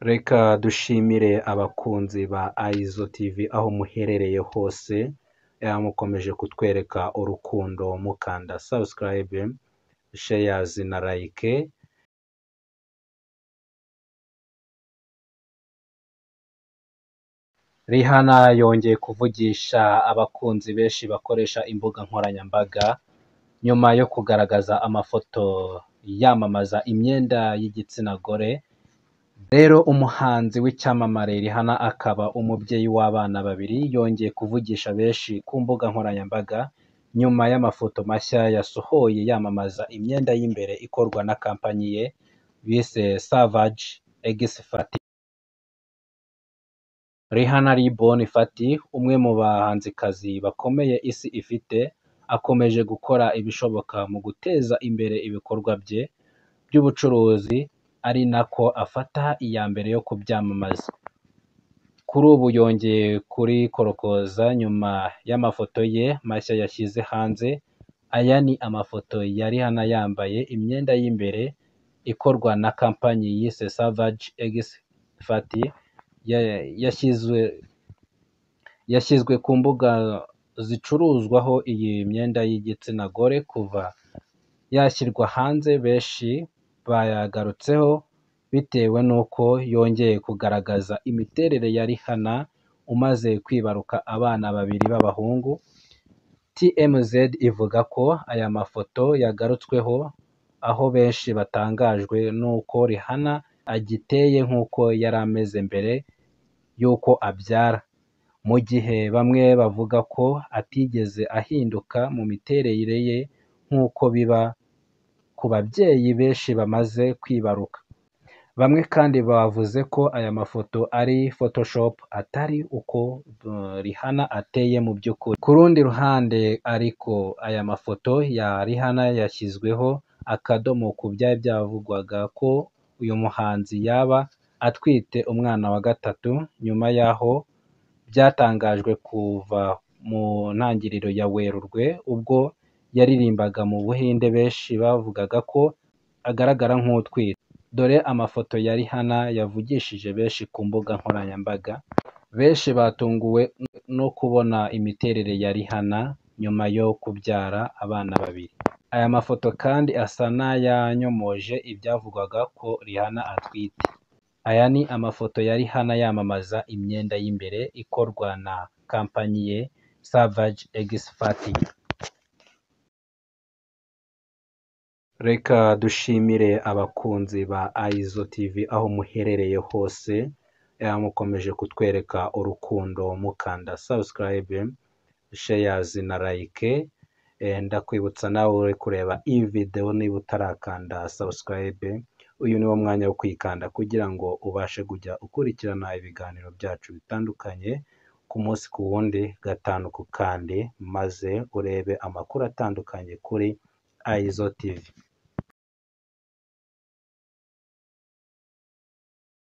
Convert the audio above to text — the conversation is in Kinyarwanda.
Reka dushimire abakunzi ba Ayizo TV aho muherereye hose, mukomeje kutwereka urukundo mukanda sabusikarayibe, sheyazi na layike. Rihana yongeye kuvugisha abakunzi benshi bakoresha imbuga nkoranyambaga, nyuma yo kugaragaza amafoto yamamaza imyenda y'igitsina gore, rero umuhanzi w'icyamamare Rihana akaba umubyeyi w'abana babiri, yongeye kuvugisha benshi ku mbuga nkoranyambaga, nyuma y'amafoto mashya yasohoye yamamaza imyenda y'imbere ikorwa na kampani ye bise Savage Egisi Fati. Rihana Riboni Fati, umwe mu bahanzikazi bakomeye isi ifite, akomeje gukora ibishoboka mu guteza imbere ibikorwa bye by'ubucuruzi, ari nako afata iya mbere yo kubyamamaza. Kuri ubu yongeye kurikorokoza nyuma y'amafoto ye mashya yashyize hanze, aya ni amafoto ya Rihana yambaye imyenda y'imbere ikorwa na kampani yise Savage Egisi Fati, yashyizwe yashyizwe ku mbuga zicuruzwaho iyi myenda y'igitsina gore kuva yashyirwa hanze benshi bayagarutseho bitewe n'uko yongeye kugaragaza imiterere ya Rihana umaze kwibaruka abana babiri b'abahungu, TMZ ivuga ko aya mafoto yagarutsweho aho benshi batangajwe n'uko Rihana agiteye nk'uko yari ameze mbere y'uko abyara, mu gihe bamwe bavuga ko atigeze ahinduka mu miterere ye nk'uko biba ku babyeyi benshi bamaze kwibaruka. Bamwe kandi bavuze ko aya mafoto ari photoshopu atari uko Rihana ateye mu by'ukuri. Ku rundi ruhande ariko aya mafoto ya Rihana yashyizweho akadomo ku byari byavugwaga ko uyu muhanzi yaba atwite umwana wa gatatu, nyuma y'aho byatangajwe kuva mu ntangiriro ya Werurwe ubwo yaririmbaga mu Buhinde benshi bavugaga ko agaragara nk'utwite. Dore amafoto ya Rihana yavugishije benshi ku mbuga nkoranyambaga, benshi batunguwe no kubona imiterere ya Rihana nyuma yo kubyara abana babiri. Aya mafoto kandi asa n'ayanyomoje ibyavugwaga ko Rihana atwite. Aya ni amafoto ya Rihana yamamaza imyenda y'imbere ikorwa na kampani ye Savage Egisi Fati. Reka dushimire abakunzi ba Ayizo TV aho muherereye hose, mukomeje kutwereka urukundo mukanda sabusikarayibe, sheyazi na layike. Ndakwibutsa nawe uri kureba iyi videwo niba utarakanda sabusikarayibe, uyu ni wo mwanya wo kuyikanda kugira ngo ubashe kujya ukurikirana ibiganiro byacu bitandukanye ku munsi ku wundi gatanu ku kandi, maze urebe amakuru atandukanye kuri Ayizo TV.